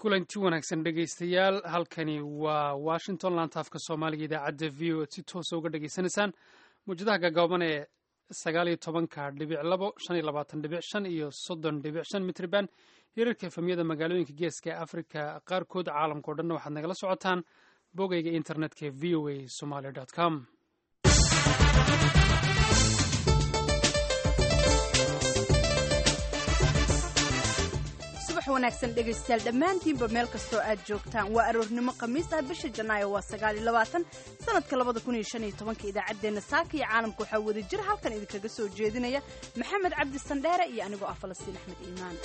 kulanti wanaagsan dhegaystayaal halkani waa washington laanta afka soomaaliga idaacadda v o si toosa uga dhegaysanaysaan mawjadaha gaagaaban ee sagaal iyo tobanka dhibic labo shan iyo labaatan dhibic shan iyo soddon dhibic shan mitriban hirarka efemyada magaalooyinka geeska ee afrika qaarkood caalamka o dhanna waxaad nagala socotaan bogayga internetka ee v o a somaly com subax wanaagsan dhegaystayaal dhammaantiinba meel kastoo aad joogtaan waa aroornimo khamiis ah bisha janaayo waa sagaal iyo labaatan sanadka labada kun iyo shan iyo tobanka idaacaddeenna saaka iyo caalamka waxaa wada jir halkan idinkaga soo jeedinaya maxamed cabdi sandheere iyo anigoo ah falastiin axmed iimaan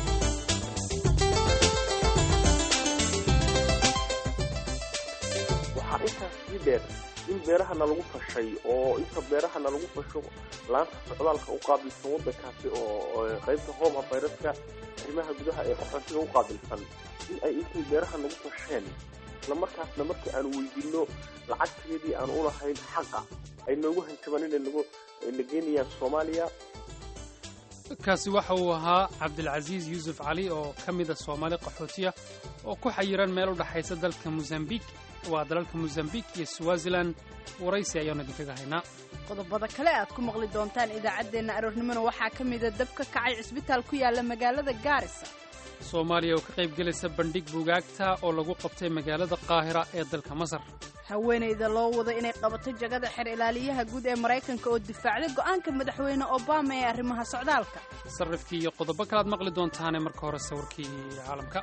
waxaa intaas sii dheer in beerahana lagu fashay oo inta beerahana lagu fasho laanta socdaalka u qaabilsan waddankaasi oo qaybta home afayraska arrimaha gudaha ee qaxootiga u qaabilsan in ay intay beeraha nagu fasheen isla markaasna markii aan weydiino lacagteedii aan u lahayn xaqa ay noogu hanjabaan inay nagu na geenayaan soomaaliya kaasi waxa uu ahaa cabdilcasiis yuusuf cali oo ka mida soomaali qaxootiya oo ku xayiran meel u dhaxaysa dalka mosambiq waa dalalka mosambiq iyo swazilan waraysi ayaanu idinkaga haynaa qodobada kale aad ku maqli doontaan idaacaddeenna aroornimona waxaa ka mida dab ka kacay cisbitaal ku yaala magaalada gaarisa soomaaliya oo ka qayb gelaysa bandhig buugaagta oo lagu qabtay magaalada qaahira ee dalka masar haweenayda loo wado inay qabato jagada xer ilaaliyaha guud ee maraykanka oo difaacday go'aanka madaxweyne obama ee arrimaha socdaalka sarrifkii iyo qodobo kalead maqli doontaane marka hore sawirkii caalamka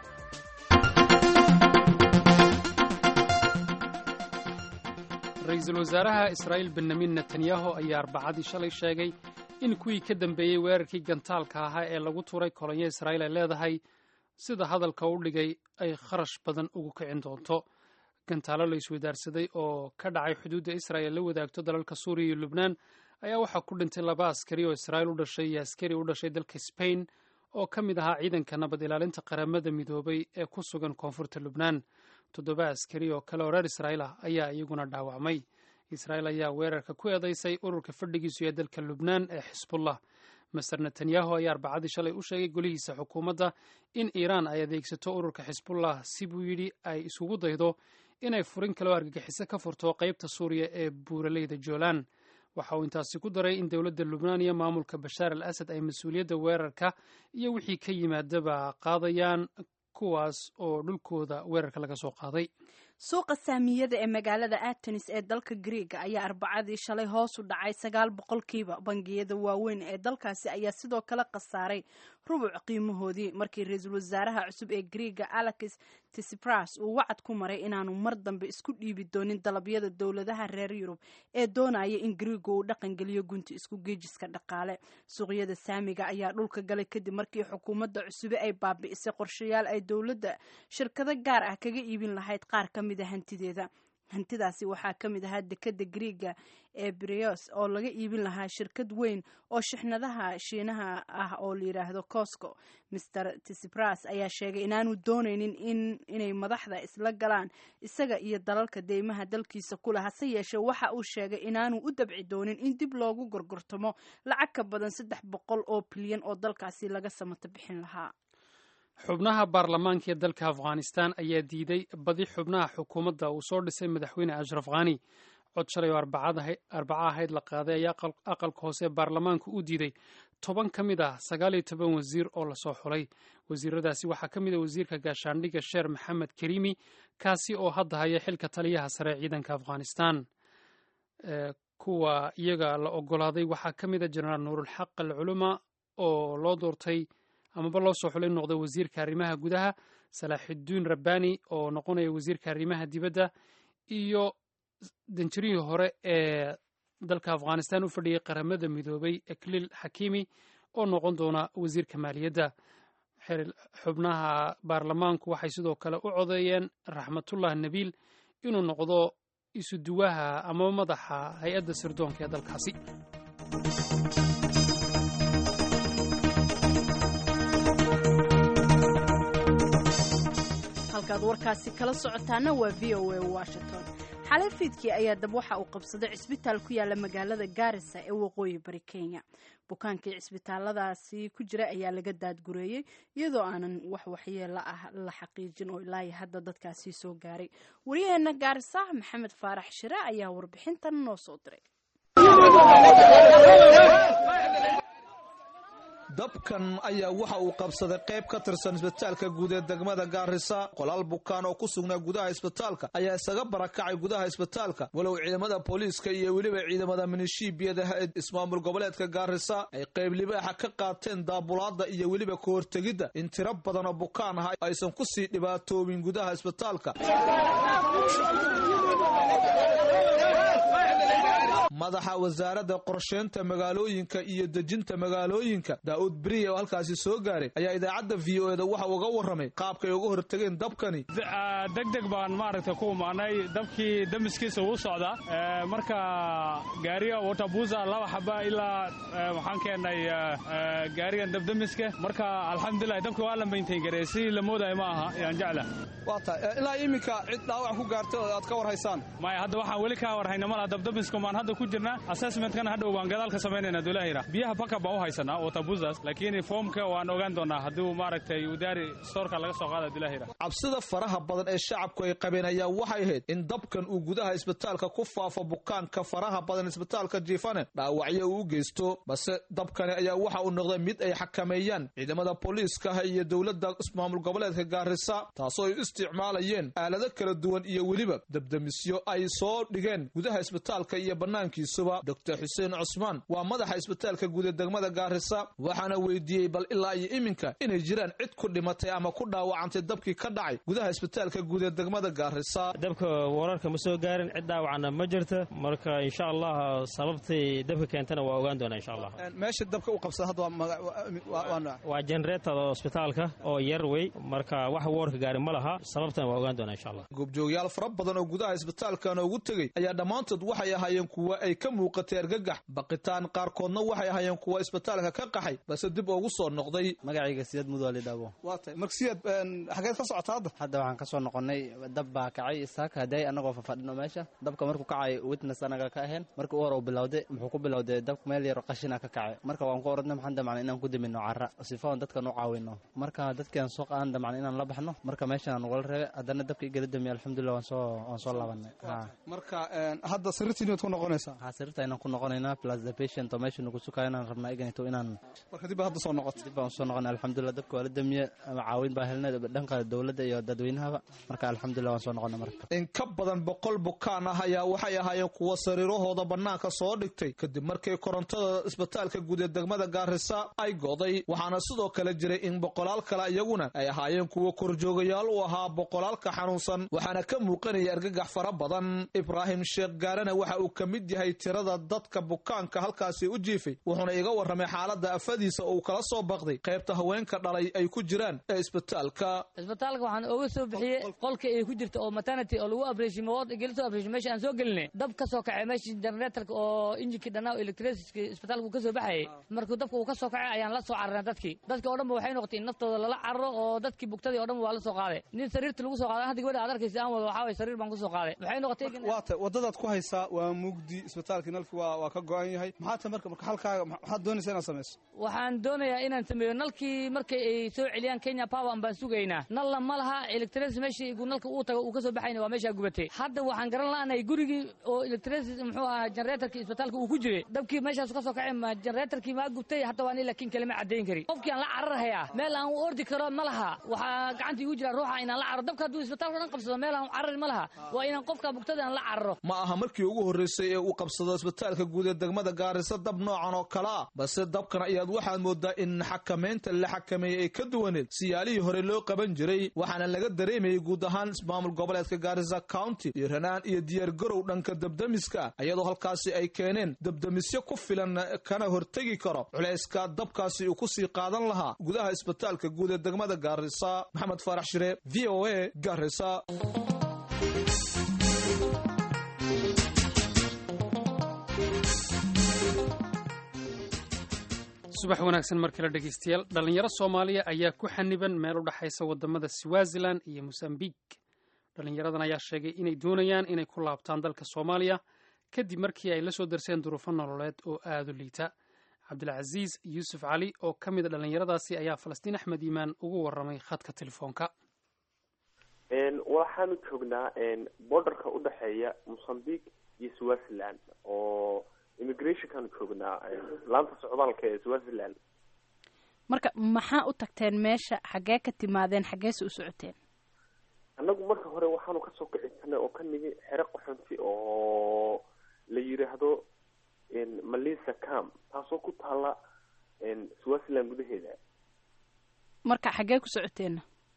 ra-iisul wasaaraha israa'iil benyamin netanyahu ayaa arbacadii shalay sheegay in kuwii ka dambeeyey weerarkii gantaalka ahaa ee lagu tuuray kolonyo israa'iil ay leedahay sida hadalka u dhigay ay kharash badan ugu kicin doonto gantaalo la iswadaarsaday oo ka dhacay xuduudda israa'il la wadaagto dalalka suuriya iyo lubnaan ayaa waxaa ku dhintay laba askari oo israa'iil u dhashay iyo askari u dhashay dalka sbain oo ka mid ahaa ciidanka nabad ilaalinta qaramada midoobay ee ku sugan koonfurta lubnaan toddoba askari oo kale oo reer israa'iil ah ayaa iyaguna dhaawacmay israa'iil ayaa weerarka ku eedaysay ururka fadhigiisu ee dalka lubnaan ee xisbullah master netanyahu ayaa arbacadii shalay u sheegay golihiisa xukuumadda in iiraan ay adeegsato ururka xisbullah si buu yidhi ay isugu daydo inay furin kaloo argagixiso ka furto qaybta suuriya ee buuraleyda joolaan waxa uu intaasi ku daray in dowladda lubnaan iyo maamulka bashaar al asad ay mas-uuliyadda weerarka iyo wixii ka yimaadaba qaadayaan kuwaas oo dhulkooda weerarka laga soo qaaday suuqa saamiyada ee magaalada atenis ee dalka griega ayaa arbacadii shalay hoos u dhacay sagaal boqolkiiba bangiyada waaweyn ee dalkaasi ayaa sidoo kale khasaaray rubuc qiimahoodii markii ra-iisul wasaaraha cusub ee griega alex tisipras uu wacad ku maray inaanu mar dambe isku dhiibi doonin dalabyada dowladaha reer yurub ee doonaya in griega uu dhaqangeliyo gunti isku geejiska dhaqaale suuqyada saamiga ayaa dhulka galay kadib markii xukuumadda cusube ay baabi'isay qorshayaal ay dowladda shirkado gaar ah kaga iibin lahayd qaar ka mida hantideeda hantidaasi waxaa ka mid ahaa dekada griega ee brios oo laga iibin lahaa shirkad weyn oo shixnadaha shiinaha ah oo la yidhaahdo cosco master tisipras ayaa sheegay inaanu doonaynin in inay madaxda isla galaan isaga iyo dalalka deymaha dalkiisa ku leh hase yeeshee waxa uu sheegay inaanu u dabci doonin in dib loogu gorgortamo lacag ka badan saddex boqol oo bilyan oo dalkaasi laga samato bixin lahaa xubnaha baarlamaanka ee dalka afghanistan ayaa diiday badi xubnaha xukuumadda uu soo dhisay madaxweyne ashraf khani cod shalay oo arbaca ahayd la qaaday ayaa aqalka hoose ee baarlamaanka u diiday toban ka mid ah sagaal iyo toban wasiir oo lasoo xulay wasiiradaasi waxaa ka mid a wasiirka gaashaandhigga sheer maxamed karimi kaasi oo hadda haya xilka taliyaha sare ee ciidanka afghanistan kuwa iyaga la ogolaaday waxaa ka mid a jenaraal nuurulxaq al culuma oo loo doortay amaba loo soo xulay noqday wasiirka arrimaha gudaha salaaxudiin rabbani oo noqonaya wasiirka arrimaha dibadda iyo danjirihii hore ee dalka afghanistan u fadhiyey qaramada midoobay ekliil xakimi oo noqon doona wasiirka maaliyadda xubnaha baarlamaanku waxay sidoo kale u codeeyeen raxmatullah nabiil inuu noqdo isuduwaha amaba madaxa hay-adda sirdoonka ee dalkaasi halkaad warkaasi kala socotaana waa v o a washington xalay fiidkii ayaa dab waxa uu qabsaday cisbitaal ku yaala magaalada gaarisa ee waqooyi bari kenya bukaankii cisbitaaladaasi ku jira ayaa laga daadgureeyey iyadoo aanan wax waxyeelo ah la xaqiijin oo ilaa hadda dadkaasi soo gaaray waryaheena gaarisa maxamed faarax shire ayaa warbixintan noo soo diray dabkan ayaa waxa uu qabsaday qayb ka tirsan isbitaalka guud ee degmada gaarisa qolaal bukaan oo ku sugnaa gudaha isbitaalka ayaa isaga barakacay gudaha isbitaalka walow ciidamada booliiska iyo weliba ciidamada minishiibiyada ismaamul goboleedka gaarisa ay qayb libaaxa ka qaateen daabulaada iyo weliba ka hortegidda in tiro badan oo bukaan ah aysan ku sii dhibaatoobin gudaha isbitaalka madaxa wasaaradda qorsheynta magaalooyinka iyo dejinta magaalooyinka daa'uud beriye oo halkaasi soo gaaray ayaa idaacadda v o eda waxa uga warramay qaabkay uga hortageen dabkani degdeg baan maaragta ku imaanay dabkii damiskiisa uu socdaa marka gaariga watabuusa laba xaba ilaa waxaan keennay gaarigan dabdamiska marka alxamdulilah dabki waa la maintain gareey si la moodayo ma aha yaan jecla waa tahay ilaa iminka cid dhaawac ku gaartay oo aad ka war haysaan maya hadda waxaan weli kaa warhayna malaha dabdamiska maan hadda ku jirnaa assessmentkana hadhow baan gadaal ka samaynayna dulahira biyaha baka baan u haysanaa watabuzas laakiin foomka waan ogaan doonaa hadduu maaragtay udaari stoorka laga soo qaada dulahira cabsida faraha badan ee shacabku ay qabeen ayaa waxay ahayd in dabkan uu gudaha isbitaalka ku faafo bukaanka faraha badan isbitaalka jiifane dhaawacyo uu u geysto balse dabkani ayaa waxa uu noqday mid ay xakameeyaan ciidamada booliiskaha iyo dowladda ismaamul goboleedka gaarisa taasoo ay u isticmaalayeen aalado kala duwan iyo weliba dabdamisyo ay soo dhigeen gudaha isbitaalka iyo banaankiisuba doctor xuseen cusmaan waa madaxa isbitaalka guud ee degmada gaarisa waxaana weydiiyey bal ilaa iyo iminka inay jiraan cid ku dhimatay ama ku dhaawacantay dabkii ka dhacay gudaha isbitaalka guud ee degmada gaarisa dabka wararka ma soo gaarin cid dhaawacana ma jirta marka insha allah sababtay dabka keentana waa ogaan doonaa insha allah meesha dabka u qabsada hadda waa generator isbitaalka oo yar wey marka wax woorka gaari ma laha sababtana waa ogaan doonaa insha allah goobjoogyaal fara badan oo gudaha isbitaalkana ugu tegey ayaa dhammaantood waxay ahaayeen kuwa ay ka muuqatay argagax baqitaan qaarkoodna waxay ahaayeen kuwa isbitaalka ka qaxay balse dib ugu soo noqday magacayga siyad mudwali dhaabo waa tahay marka siyad xageed ka socota hadda hadda waxaan ka soo noqonnay dab baa kacay saaka haday annagoo fafadhino meesha dabka markuu kacay witness anaga ka ahayn markii u hore uu bilowday muxuu ku bilowday dabka meel yaro qashina ka kacay marka waan ku oradnay maxaan damacnay inaan ku dimino cara sifoon dadkan u caawino marka dadkian soo qaadan damacnay inaan la baxno marka meeshaan nagula reebay haddana dabka igala damiya alxamdulillah waan soo waan soo laabanay marka hadda sariirtiin waad ku noqonaysaa ha sariirta inaan ku noqonaynaa plus the patient oo meesha nagu sukayo inaan rabnaa iganito inaan marka dib baa hadda soo noqotay dib baan usoo noqonay alxamdulillah dabka waa la damiye ama caawin baa helnay dhanka dowladda iyo dadweynahaba marka alxamdulillah waan soo noqonay marka in ka badan boqol bukaan ah ayaa waxay ahaayeen kuwa sariirahooda bannaanka soo dhigtay kadib markii korontada isbitaalka guud ee degmada gaarisa ay goday waxaana sidoo kale jiray in boqolaal kale iyaguna ay ahaayeen kuwa korjoogayaal u ahaa boqolaalka xanuunsan waxaana ka muuqanaya argagax fara badan ibraahim sheekh gaarana waxa uu ka mid yahay tirada dadka bukaanka halkaasi u jiifay wuxuuna iga warramay xaaladda afadiisa oo uu kala soo baqday qaybta haweenka dhalay ay ku jiraan ee isbitaalka isbitaalka waxaan ooga soo bixiyey qolka ay ku jirta oo maternity oo lagu abreeshin mawad geli soo abreeshin meesha aan soo gelinay dab ka soo kacay meeshii generatorka oo injinkii dhannaa oo electricity isbitaalka uu ka soo baxayay markuu dabka uu ka soo kacay ayaan la soo cararnay dadkii dadkii oo dhan ba waxay noqotay in naftooda lala cararo oo dadkii bugtadii o dhan waa la soo qaaday nin sariirta lagu soo qaaday hadda gabadha aad arkaysa aan wado waxaa waye sariir baan ku soo qaaday waxay noqotay waa tay waddadaad ku haysaa waa mugdi isbitaalkii nalki waa waa ka go-an yahay maxaa ta marka marka halkaaga maxaad doonaysaa inaad samayso waxaan doonayaa inaan sameeyo nalkii markay ay soo celiyaan kenya power baan sugaynaa nalna ma laha electricity meeshii nalka uu tago uu ka soo baxayna waa meeshaa gubatay hadda waxaan garan la'anahay gurigii oo electricity muxuu ahaa generatorkii isbitaalka uu ku jiray dabkii meeshaas ka soo kacay ma generatorkii maa gubtay hatta waan laakiin kalema caddayn kari qofkii aan la cararhayaa meel aan u ordi karo ma laha waxaa gacanta igu jira ruuxa inaan la cararo dabka hadduu isbitaalka dhan qabsado meel aan carari ma laha waa inaan qofka bugtada aan la cararo ma aha markii ugu horreysay ee uu qabsado isbitaalka guud ee degmada gaarisa dab noocan oo kale ah balse dabkan ayaad waxaad moodaa in xakamaynta la xakameeyey ay ka duwaneed siyaalihii hore loo qaban jiray waxaana laga dareemayay guud ahaan ismaamul goboleedka gaarisa county iyo ranaan iyo diyaargarow dhanka dabdamiska iyadoo halkaasi ay keeneen dabdamisyo ku filan kana hortegi karo culayska dabkaasi uu kusii qaadan lahaa gudaha isbitaalka guud ee degmada gaarisa maxamed faarax shire v o a gaarisa subax wanaagsan mar kale dhegeystayaal dhallinyaro soomaaliya ayaa ku xaniban meel u dhexaysa wadamada swazilan iyo mosambik dhallinyaradan ayaa sheegay inay doonayaan inay ku laabtaan dalka soomaaliya kadib markii ay la soo darseen duruufo nololeed oo aada u liita cabdilcasiis yuusuf cali oo ka mid a dhallinyaradaasi ayaa falastiin axmed iimaan ugu warramay khadka telefoonka waxaanu joognaa borderka udhexeeya mosambique iyo swaziland oo immigrationkaanu joognaa laanta socdaalka ee swaziland marka maxaa u tagteen meesha xaggee ka timaadeen xaggeese u socoteen annagu marka hore waxaanu kasoo kicinsanay oo ka nigi xero qaxonti oo la yiraahdo malisa cam taasoo ku taala swaziland gudaheeda marka xaggee ku socoteenna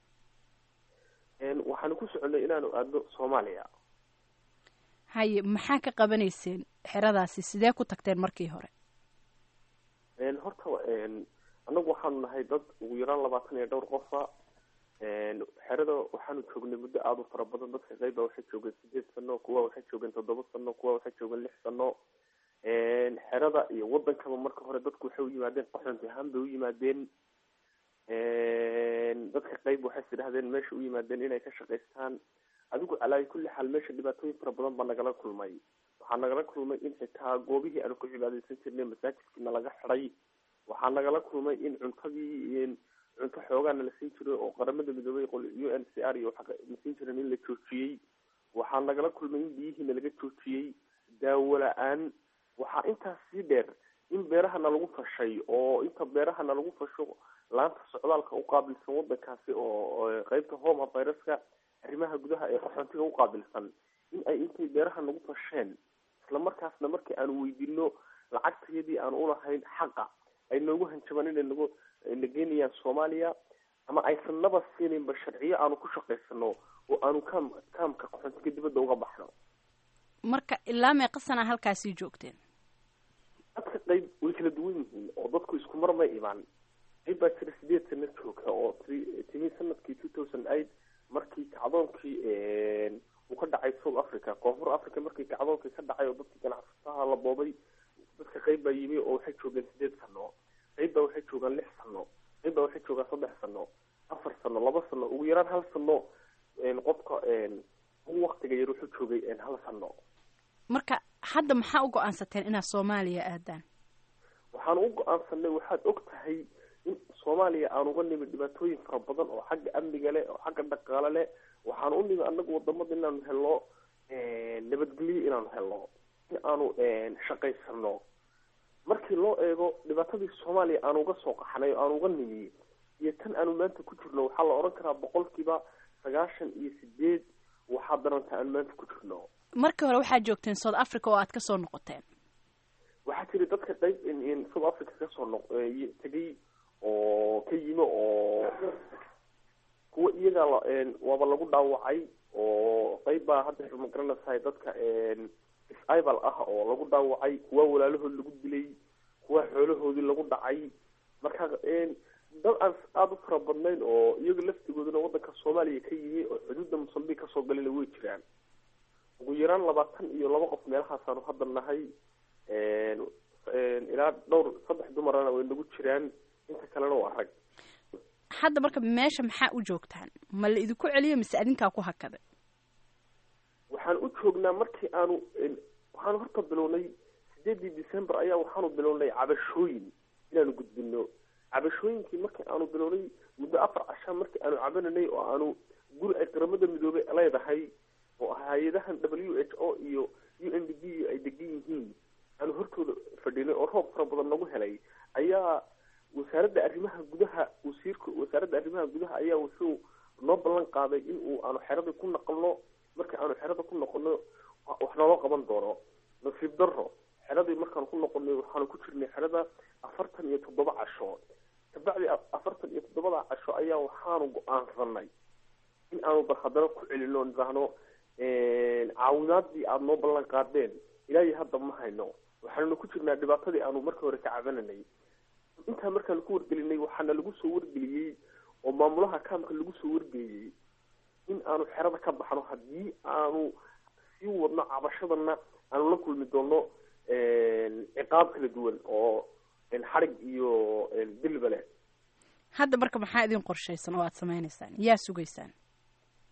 waxaanu ku soconay inaanu aadno soomaaliya haye maxaa ka qabanayseen xeradaasi sidee ku tagteen markii hore horta annagu waxaanu nahay dad ugu yaraan labaatan iyo dhowr qofa xerada waxaanu joognay muddo aada u fara badan dadka qeyba waxay joogeen sideed sano kuwa waxay joogeen toddoba sano kuwa waxay joogeen lix sano xerada iyo wadankaba marka hore dadku waxay u yimaadeen qaxoonti ahaan bay u yimaadeen dadka qeyb waxay sidhahdeen meesha u yimaadeen inay ka shaqaystaan adigu calaayi kulli xaal meesha dhibaatooyin fara badan baa nagala kulmay waxaa nagala kulmay in xitaa goobihii aanu ku cibaadeysan jirnay masaajidkiina laga xiday waxaa nagala kulmay in cuntadii cunto xoogaana la siin jiray oo qaramada midoobay u n c r iyo la siin jiren in la joojiyey waxaa nagala kulmay in biyihiina laga joojiyey daawo la-aan waxaa intaas sii dheer in beerahana lagu fashay oo inta beerahana lagu fasho laanta socdaalka uqaabilsan wadankaasi oo qeybta home aviruska arrimaha gudaha ee qaxoontiga uqaabilsan in ay intay beeraha nagu fasheen isla markaasna markii aanu weydino lacagtayadii aanu ulahayn xaqa ay noogu hanjabaan inay nagu na geenayaan soomaaliya ama aysan naba siinaynba sharciyo aanu ku shaqaysano oo aanu kaam kaamka qaxoontiga dibadda uga baxno marka ilaa meeqa sanaa halkaasii joogteen dadka qeyb way kala duwan yihiin oo dadku isku mar may imaan qeyb baa jira sideed sano jooga oo t timi sanadkii two thousand eight markii kacdoonkii uu ka dhacay south africa koonfur africa markii kacdoonkii ka dhacay oo dadkii ganacsataha la boobay dadka qeyb baa yimi oo waxay joogeen sideed sano qeyb baa waxay joogaan lix sano qeyb baa waxay joogaan saddex sano afar sano laba sano ugu yaraan hal sano qofka ugu waktiga yar wuxuu joogay hal sano marka hadda maxaa u go-aansateen inaad soomaaliya aadaan waxaan u go-aansanay waxaad og tahay in soomaaliya aan uga nimi dhibaatooyin fara badan oo xagga amniga leh oo xagga dhaqaale leh waxaan u nimi anagu wadamada inaanu helno nabadgelyo inaanu helno in aanu shaqaysano markii loo eego dhibaatadii soomaaliya aan uga soo qaxnay oo aan uga nimi iyo tan aanu maanta ku jirno waxaa la odhan karaa boqolkiiba sagaashan iyo sideed waxaa daranta aanu maanta ku jirno markii hore waxaad joogteen south africa oo aad ka soo noqoteen waxaa jira dadka qeyb south africa kasoo noq tegay oo ka yimi oo kuwa iyaga waaba lagu dhaawacay oo qeyb baa hadda ma garanaysahay dadka isibal ah oo lagu dhaawacay kuwa walaalahood lagu dilay kuwa xoolahoodii lagu dhacay marka dad aan aada u fara badnayn oo iyaga laftigooduna wadanka soomaaliya ka yimi oo xuduudda mosambique kasoo galina way jiraan ugu yaraan labaatan iyo laba qof meelahaasaanu hadda nahay ilaa dhowr saddex dumarana way nagu jiraan inta kalena waa rag hadda marka meesha maxaa u joogtaan ma la idinku celiyo mise adinkaa ku hakaday waxaan u joognaa markii aanu waxaanu horta bilownay sideedii december ayaa waxaanu bilownay cabashooyin inaanu gudbino cabashooyinkii markii aanu bilownay muddo afar cashaa markii aanu cabananay oo aanu guri ay qaramada midoobey leedahay oo hay-adahan w h o iyo u n d b ay degan yihiin aanu hortooda fadhinay oo roob fara badan nagu helay ayaa wasaaradda arrimaha gudaha wasiirka wasaaradda arrimaha gudaha ayaa wuxuu noo ballan qaaday in uu aanu xeradii ku naqalno markii aanu xerada ku noqono wax naloo qaban doono nasiib daro xeradii markaanu ku noqonay waxaanu ku jirnay xerada afartan iyo toddoba casho kabacdi afartan iyo toddobada casho ayaa waxaanu go-aansanay in aanu bal haddana ku celino nidhaahno caawinaadii aada noo ballan qaadeen ilaahi hadda ma hayno waxaanuna ku jirnaa dhibaatadii aanu markii hore ka cabananay intaa markaanu ku wargelinay waxaana lagu soo wargeliyey oo maamulaha kaamka lagu soo wargeliyey in aanu xerada ka baxno haddii aanu sii wadno cabashadana aanu la kulmi doono ciqaab kala duwan oo xarig iyo dilba leh hadda marka maxaa idin qorshaysan oo aada sameynaysaan yaa sugaysaan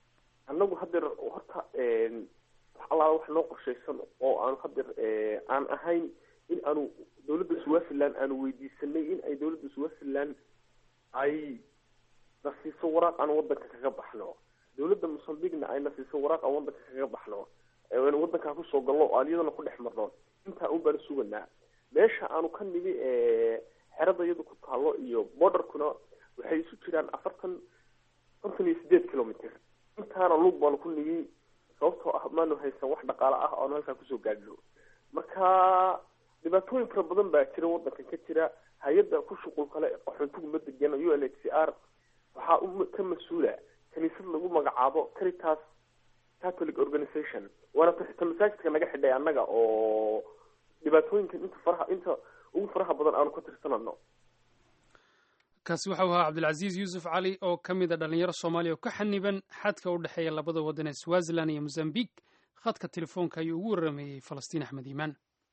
annagu hadeer horta wax allaala wax noo qorshaysan oo aan hadeer aan ahayn in aanu dawladda swaziland aanu weydiisanay in ay dawladda swaziland ay na siiso waraaq aan wadanka kaga baxno dawladda mosambigna ay na siiso waraaq aan wadanka kaga baxno n wadankaa kusoo galno o aan iyadana ku dhex marno intaa un baanu suganaa meesha aanu ka nimi xerada iyadu ku taalo iyo borderkuna waxay isu jiraan afartan konton iyo sideed kilometer intaana lug baanu ku nimi sababtoo ah maanu haysan wax dhaqaale ah oanu halkaa kusoo gaadhno marka dhibaatooyin fara badan baa jira wadankan ka jira hay-adda ku shuqul kale qaxoontigu ma degana u n h c r waxaa ka mas-uula kaniisad lagu magacaabo caritas catholic organization waana ta masaajidka naga xidhay annaga oo dhibaatooyinkan inta faraha inta ugu faraha badan aanu ka tirsanano kaasi waxau ahaa cabdilcasiis yuusuf cali oo ka mid a dhalinyaro soomaaliya oo ka xaniban xadka u dhexeeya labada waddan ee swaziland iyo mozambiq khadka telefoonka ayuu ugu warameeyey falastiin axmed iimaan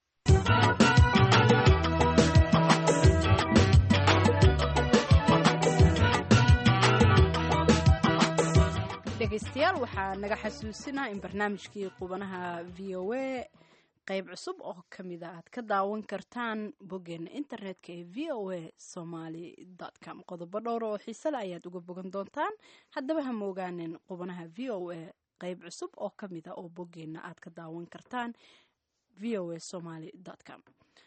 dhegaystayaal waxaa naga xasuusinaa in barnaamijkii qubanaha v o a qayb cusub oo ka mid a aad ka daawan kartaan boggeena internetka ee v o a somaly com qodobo dhowr oo xiisale ayaad uga bogan doontaan haddaba ha moogaanin qubanaha v o a qayb cusub oo ka mid a oo boggeena aad ka daawan kartaan v o a somaly com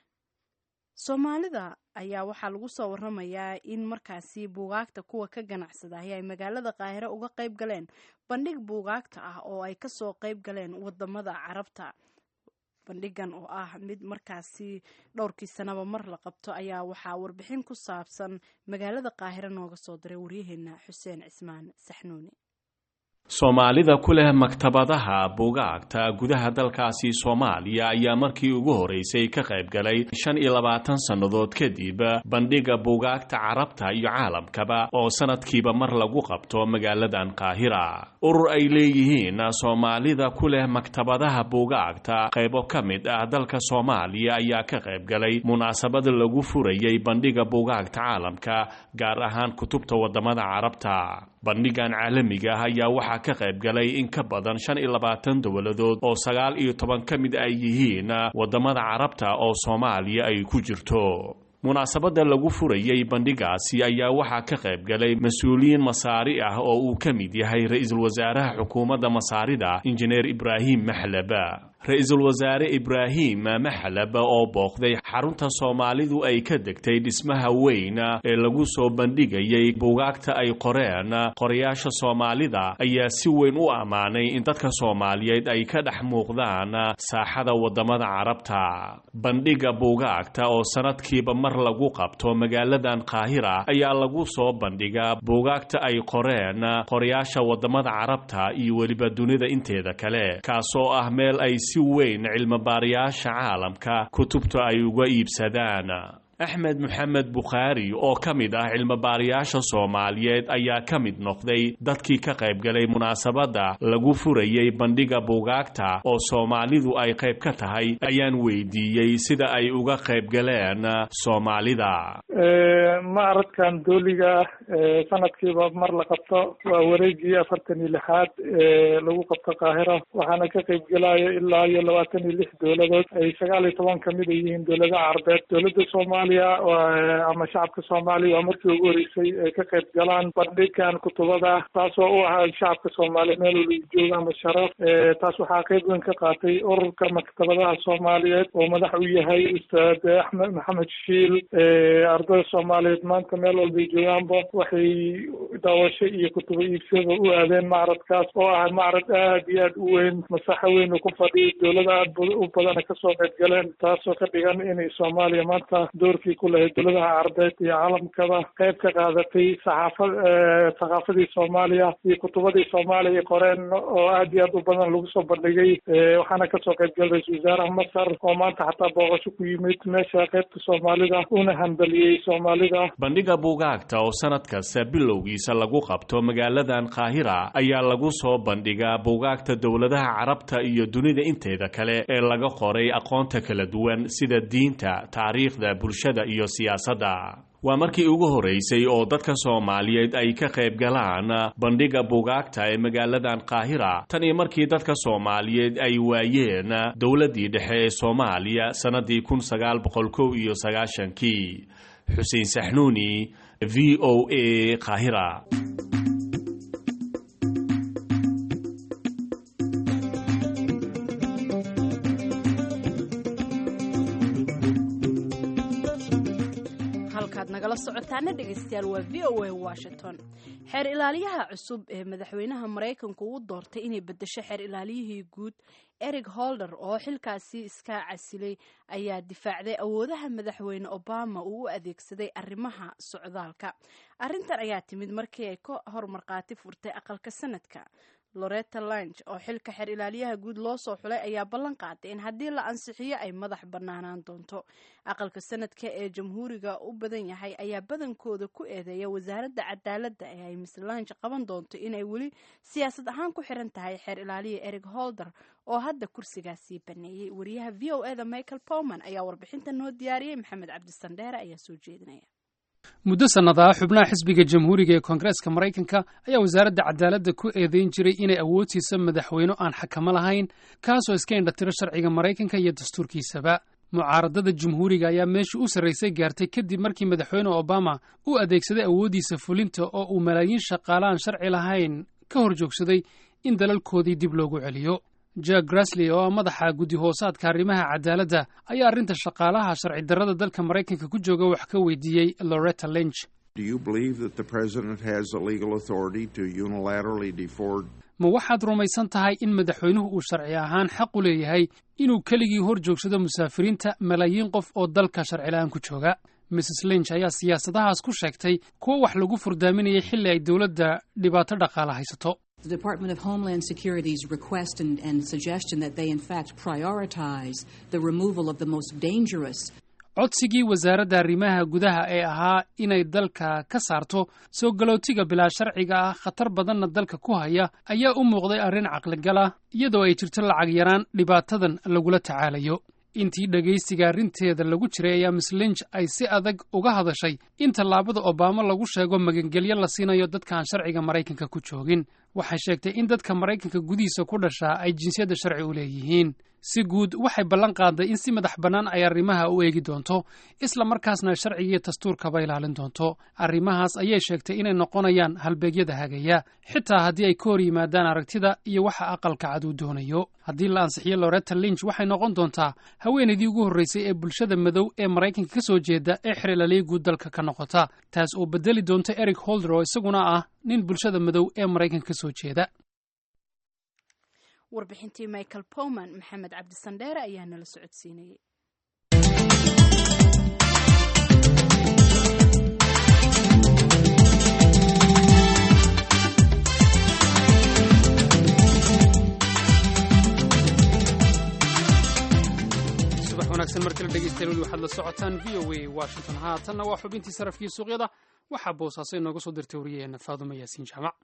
soomaalida ayaa waxaa lagu soo waramayaa in markaasi buugaagta kuwa ka ganacsadahay ay magaalada qaahiro uga qayb galeen bandhig buugaagta ah oo ay kasoo qayb galeen wadamada carabta bandhigan oo ah mid markaasi dhowrkii sanaba mar la qabto ayaa waxaa warbixin ku saabsan magaalada qaahiro nooga soo diray waryaheena xuseen cismaan saxnuuni soomaalida ku leh maktabadaha buugaagta gudaha dalkaasi soomaaliya ayaa markii ugu horeysay ka qayb galay shan iyo labaatan sannadood kadib bandhiga buugaagta carabta iyo caalamkaba oo sanadkiiba mar lagu qabto magaaladan qaahira urur ay leeyihiin soomaalida ku leh maktabadaha buugaagta qaybo ka mid ah dalka soomaaliya ayaa ka qayb galay munaasabad lagu furayay bandhiga buugaagta caalamka gaar ahaan kutubta wadamada carabta bandhigan caalamiga ah ayaa waxaa ka qayb galay in ka badan shan iyo labaatan dowladood oo sagaal iyo toban ka mid ay yihiin wadamada carabta oo soomaaliya ay ku jirto munaasabadda lagu furayay bandhigaasi ayaa waxaa ka qayb galay mas-uuliyiin masaari ah oo uu ka mid yahay ra-iisul wasaaraha xukuumadda masaarida injineer ibraahim maxlaba ra-iisul wasaare ibraahim maxlab oo booqday xarunta soomaalidu ay ka degtay dhismaha weyn ee lagu soo bandhigayay buugaagta ay qoreen qorayaasha soomaalida ayaa si weyn u ammaanay in dadka soomaaliyeed ay ka dhex muuqdaan saaxada wadamada carabta bandhiga buugaagta oo sanadkiiba mar lagu qabto magaaladan qaahira ayaa lagu soo bandhigaa buugaagta ay qoreen qorayaasha wadamada carabta iyo weliba dunida inteeda kale kaasoo ah meel ay si weyn cilmibaarayaasha caalamka kutubta ay uga iibsadaan axmed moxamed bukhaari oo ka mid ah cilmibaarayaasha soomaaliyeed ayaa ka mid noqday dadkii ka qayb galay munaasabadda lagu furayay bandhiga buugaagta oo soomaalidu ay qayb ka tahay ayaan weydiiyey sida ay uga qayb galeen soomaalida macradkan dooliga sanadkiiba mar la qabto waa wareegii afartan iyo lixaad ee lagu qabto qaahira waxaana ka qayb gelaya ilaa iyo labaatan iyo lix dowladood ay sagaal iyo toban kamid a yihiin dowladaha carbeed dowladda soomaaliya ama shacabka soomaaliya waa markii ugu horeysay ay ka qayb galaan bandhigan kutubada taasoo u ahaa shacabka soomaaliya meel waliba jooga ama sharaf taas waxaa qayb weyn ka qaatay ururka maktabadaha soomaaliyeed oo madax u yahay ustaad axmed maxamed shiil ardada soomaaliyeed maanta meel walbay joogaanba waxay daawasho iyo kutubo iibsada u aadeen macradkaas oo ah macrad aad iyo aad u weyn masaxo weyn uu ku fadhiyo dowlada aad u badana kasoo qayb galeen taasoo ka dhigan inay soomaaliya maanta doorkii ku lahayd dowladaha carbeed iyo caalamkaba qayb ka qaadatay saxaafad thaqaafadii soomaaliya iyo kutubadii soomaaliya ay qoreen oo aad iyo aad u badan lagu soo bandhigay waxaana kasoo qayb galay ra-isul wasaaraha masar oo maanta xataa booqasho ku yimid meesha qaybta soomaalida una hambaliyey soomaalida bandhiga buugaagta oo sanad kasta bilowgiisa lagu qabto magaaladan qaahira ayaa lagu soo bandhigaa buugaagta dowladaha carabta iyo dunida inteeda kale ee laga qoray aqoonta kala duwan sida diinta taariikhda bulshada iyo siyaasadda waa markii ugu horeysay oo dadka soomaaliyeed ay ka qayb galaan bandhiga buugaagta ee magaaladan qaahira tan iyo markii dadka soomaaliyeed ay waayeen dowladdii dhexe ee soomaaliya sannadii kun sagaal boqol kow iyo sagaashankii xuseen saxnuuni v o a qaahira halkaad nagala socotaana dhegaystayaal waa v o a washington xeer ilaaliyaha cusub ee madaxweynaha maraykanku uu doortay inay bedesho xeer ilaaliyihii guud eric holder oo xilkaasi iska casilay ayaa difaacday awoodaha madaxweyne obama uu u adeegsaday arrimaha socdaalka arrintan ayaa timid markii ay ka hor markhaati furtay aqalka sanadka loretta lange oo xilka xeer ilaaliyaha guud loo soo xulay ayaa ballan qaaday in haddii la ansixiyo ay madax bannaanaan doonto aqalka sanadka ee jamhuuriga u badan yahay ayaa badankooda ku eedeeya wasaaradda cadaaladda ee ay miss lange qaban doonto inay weli siyaasad ahaan ku xiran tahay xeer ilaaliya eric holder oo hadda kursigaasii baneeyey wariyaha v o eda michael powman ayaa warbixinta noo diyaariyey maxamed cabdisandheere ayaa soo jeedinaya muddo sannada ah xubnaha xisbiga jamhuuriga ee koongareeska maraykanka ayaa wasaaradda cadaaladda ku eedeyn jiray inay awoodsiisa madaxweyne aan xakamo lahayn kaasoo iska indhatiro sharciga maraykanka iyo dastuurkiisaba mucaaradada jamhuuriga ayaa meeshii u sarraysay gaartay kadib markii madaxweyne obama uu adeegsaday awooddiisa fulinta oo uu malaayiin shaqaalaan sharci lahayn ka hor joogsaday in dalalkoodii dib loogu celiyo jack grasley oo ah madaxa guddi hoosaadka arrimaha cadaaladda ayaa arrinta shaqaalaha sharci darrada dalka maraykanka ku jooga wax ka weydiiyey loretta lynch ma waxaad rumaysan tahay in madaxweynuhu uu sharci ahaan xaq u leeyahay inuu keligii hor joogsado musaafiriinta malaayiin qof oo dalka sharcila'aan ku jooga mrs lynch ayaa siyaasadahaas ku sheegtay kuwo wax lagu furdaaminayay xilli ay dowladda dhibaato dhaqaale haysato The Department of Homeland Security's request and, and suggestion that they, in fact, prioritize the removal of the most dangerous codsigii wasaaradda arrimaha gudaha ee ahaa inay dalka ka saarto soo galootiga bilaa sharciga ah khatar badanna dalka ku haya ayaa u muuqday arrin caqligal ah iyadoo ay jirto lacag yaraan dhibaatadan lagula tacaalayo intii dhegaystiga arrinteeda lagu jiray ayaa miss linch ay si adag uga hadashay in tallaabada obama lagu sheego magangelyo la siinayo dadkaan sharciga maraykanka ku joogin waxay sheegtay in dadka maraykanka gudihiisa ku dhashaa ay jinsiyadda sharci u leeyihiin si guud waxay ballan qaaday in si madax bannaan ay arrimaha u eegi doonto isla markaasna sharcigiiyo dastuurkaba ilaalin doonto arrimahaas ayay sheegtay inay noqonayaan halbeegyada hagaya xitaa haddii ay ka hor yimaadaan aragtida iyo waxa aqalka cad uu doonayo haddii la ansixiyo loretta lynch waxay noqon doontaa haweenaydii ugu horraysay ee bulshada madow ee maraykanka ka soo jeeda ee xirilaaliya guud dalka ka noqota taas oo bedeli doonta eric holder oo isaguna ah nin bulshada madow ee maraykanka ka soo jeeda warbixintii michael powman maxamed cabdisandheere ayaa nala socodsiinayay subax wanaagsan mar kale dhegeystayaal weli waxaad la socotaan v o a washington haatanna waa xubintii sarafkii suuqyada waxaa boosaaso inooga soo dirtay wariyaheena faadumo yaasiin jaamac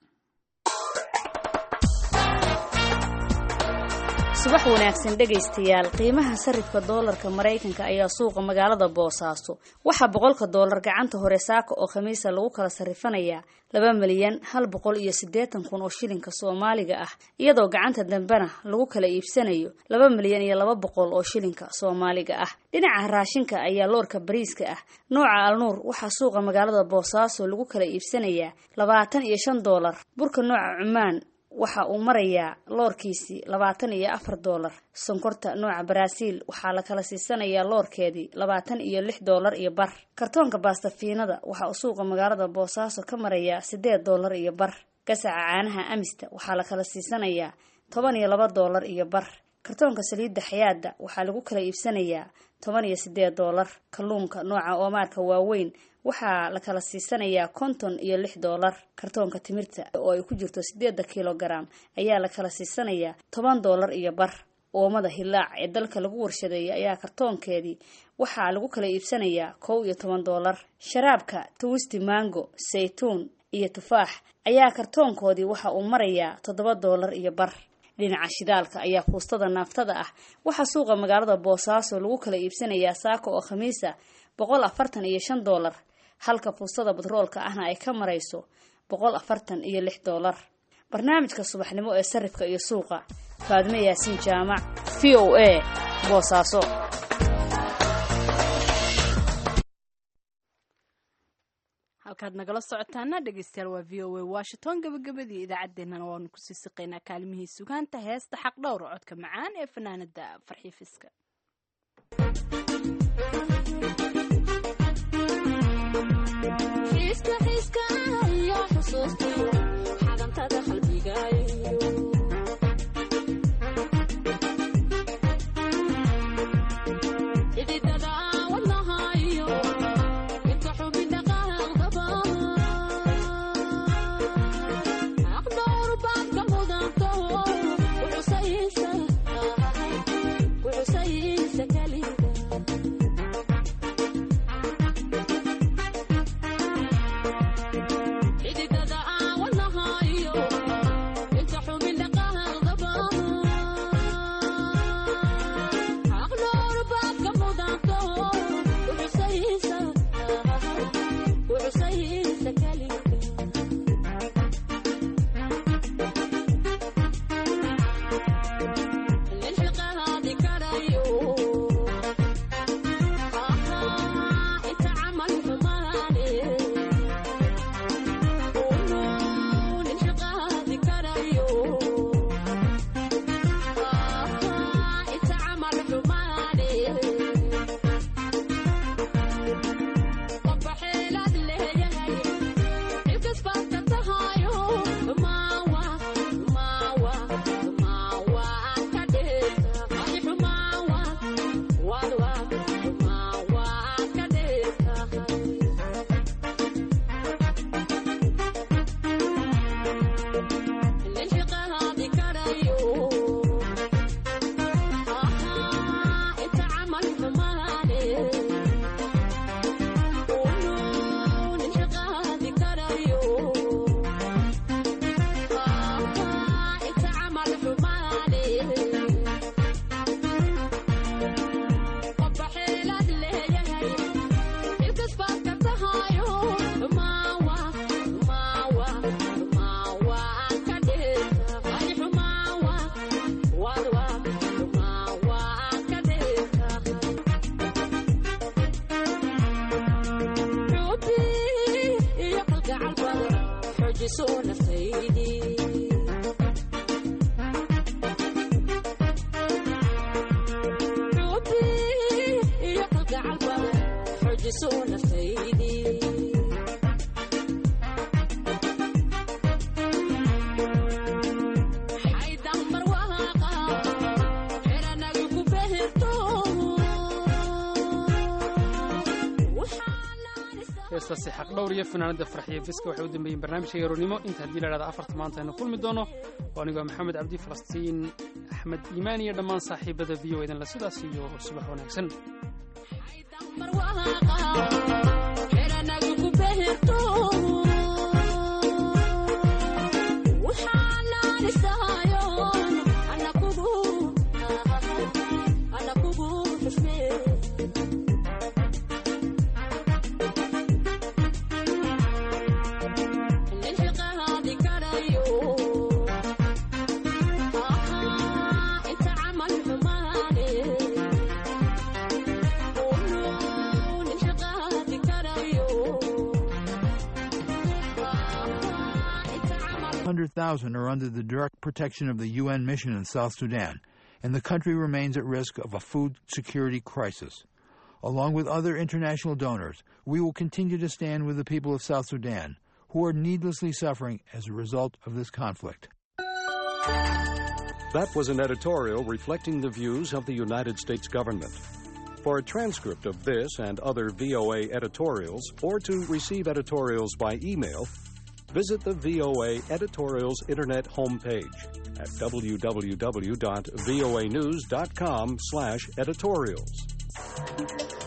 subax wanaagsan dhegaystayaal qiimaha sarifka doolarka maraykanka ayaa suuqa magaalada boosaaso waxaa boqolka doolar gacanta hore saaka oo khamiisa lagu kala sarifanayaa laba milyan hal boqol iyo siddeetan kun oo shilinka soomaaliga ah iyadoo gacanta dambena lagu kala iibsanayo laba milyan iyo laba boqol oo shilinka soomaaliga ah dhinaca raashinka ayaa loorka bariiska ah nooca alnuur waxaa suuqa magaalada boosaaso lagu kala iibsanayaa labaatan iyo shan doolar burka nooca cumaan waxa uu marayaa loorkiisii labaatan iyo afar doolar sonkorta nooca baraaziil waxaa la kala siisanayaa loorkeedii labaatan iyo lix doolar iyo bar kartoonka baastafiinada waxa uu suuqa magaalada boosaaso ka marayaa siddeed doolar iyo bar gasaca caanaha amista waxaa la kala siisanayaa toban iyo laba doolar iyo bar kartoonka saliidda xayaada waxaa lagu kala iibsanayaa toban iyo siddeed doolar kalluunka nooca oomaarka waaweyn waxaa la kala siisanayaa konton iyo lix doolar kartoonka timirta oo ay ku jirto siddeedda kilogaram ayaa la kala siisanayaa toban doolar iyo bar oomada hilaac ee dalka lagu warshadeeyay ayaa kartoonkeedii waxaa lagu kala iibsanayaa kow iyo toban doolar sharaabka twisti mango saytuun iyo tufaax ayaa kartoonkoodii waxa uu marayaa toddoba doolar iyo bar dhinaca shidaalka ayaa fuustada naaftada ah waxaa suuqa magaalada boosaaso lagu kala iibsanayaa saako oo khamiisa boqol afartan iyo shan doolar halka fuustada batroolka ahna ay ka marayso boqol afartan iyo lix doolar barnaamijka subaxnimo ee sarifka iyo suuqa faadme yaasiin jaamac v o a boosaaso halkaad nagala socotaana dhegeystayaal waa v o a washington gabagabadii idaacaddeenana waanu kusii siqaynaa kaalimihii sugaanta heesta xaq dhowr codka macaan ee fanaanada farxiifiska heestaasi xaqdhowr iyo fanaanada farxiyo fiska waxay u dambeeyeen barnaamijka yaroonimo inta haddii la dhahda afarta maanta aynu kulmi doono oo anigoo maxamed cabdi falastiin axmed iimaan iyo dhammaan saaxiibada v o edanla sidaas iyo subax wanaagsan hundred thousand are under the direct protection of the UN mission in South Sudan, and the country remains at risk of a food security crisis. Along with other international donors, we will continue to stand with the people of South Sudan, who are needlessly suffering as a result of this conflict. That was an editorial reflecting the views of the United States government. For a transcript of this and other VOA editorials, or to receive editorials by email, visit the VOA Editorials Internet homepage at www.voanews.com/editorials.